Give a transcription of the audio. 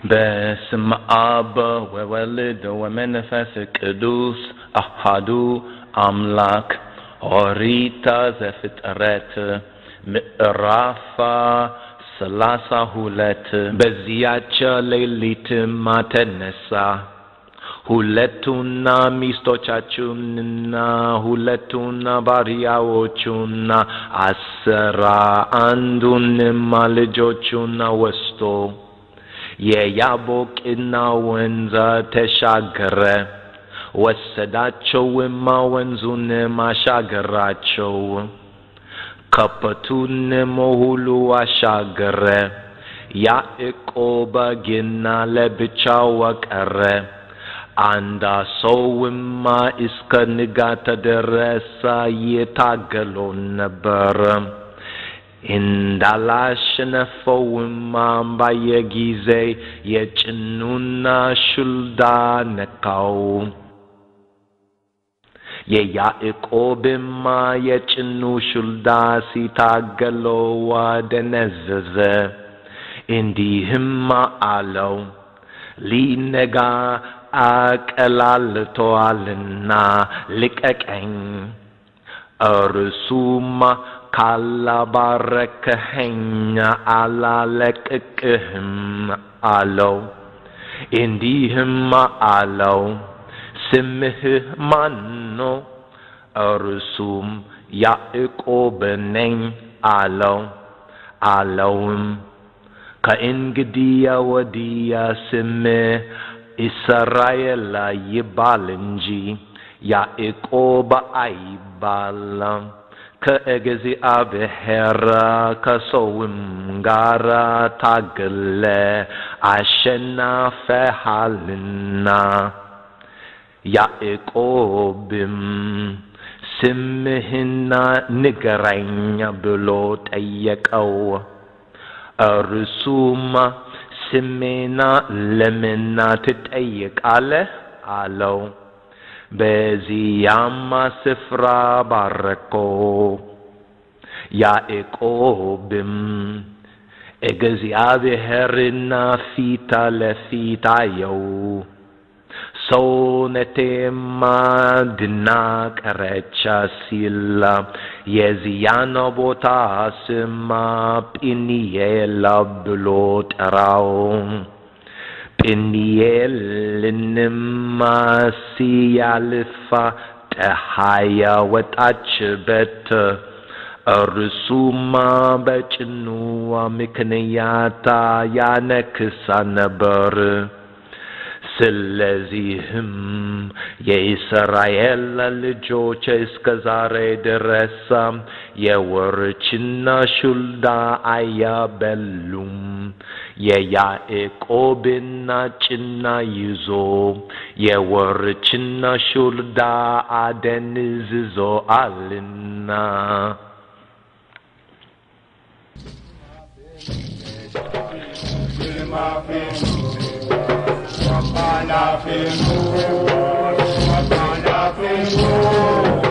በስመ አብ ወወልድ ወመንፈስ ቅዱስ አሃዱ አምላክ ኦሪት ዘፍጥረት ምዕራፍ ሰላሳ ሁለት በዚያች ሌሊትም ተነሳ ሁለቱና ሚስቶቻችሁንና ሁለቱና ባሪያዎቹና አስራ አንዱንም ልጆቹን ወስዶ የያቦቅና ወንዝ ተሻገረ። ወሰዳቸውም ወንዙንም አሻገራቸው። ከብቱንም ሁሉ አሻገረ። ያዕቆብ ግን ለብቻው ቀረ። አንድ ሰውም እስከ ንጋት ድረስ ይታገለው ነበር። እንዳላሸነፈውም ባየ ጊዜ የጭኑን ሹልዳ ነካው። የያዕቆብም የጭኑ ሹልዳ ሲታገለው ደነዘዘ። እንዲህም አለው ሊነጋ አቀላልቶአልና ልቀቀኝ። እርሱም ካላባረከኸኝ አላለቅቅህም አለው። እንዲህም አለው ስምህ ማን ነው? እርሱም ያዕቆብ ነኝ አለው። አለውም ከእንግዲህ ወዲያ ስምህ እስራኤል ይባል እንጂ ያዕቆብ አይባልም። ከእግዚአብሔር ከሰውም ጋር ታግለ አሸናፈሃልና። ያዕቆብም ስምህና ንገረኝ ብሎ ጠየቀው። እርሱም ስሜና ለምና ትጠይቃለህ አለው። በዚያም ስፍራ ባረከው። ያዕቆብም እግዚአብሔርና ፊት ለፊት አየው። ሰውነቴም ድና ቀረች ሲል የዚያን ቦታ ስም ጵኒኤል ብሎ ጠራው። ጵኒኤልንም ሲያልፍ ፀሐይ ወጣችበት። እርሱም በጭኑ ምክንያት ያነክሳ ነበር። ስለዚህም የእስራኤል ልጆች እስከ ዛሬ ድረስ የወርችና ሹልዳ አያበሉም። የያዕቆብና ጭና ይዞ የወርችና ሹልዳ አደንዝዞአልና። Wapana fengu, wapana fengu,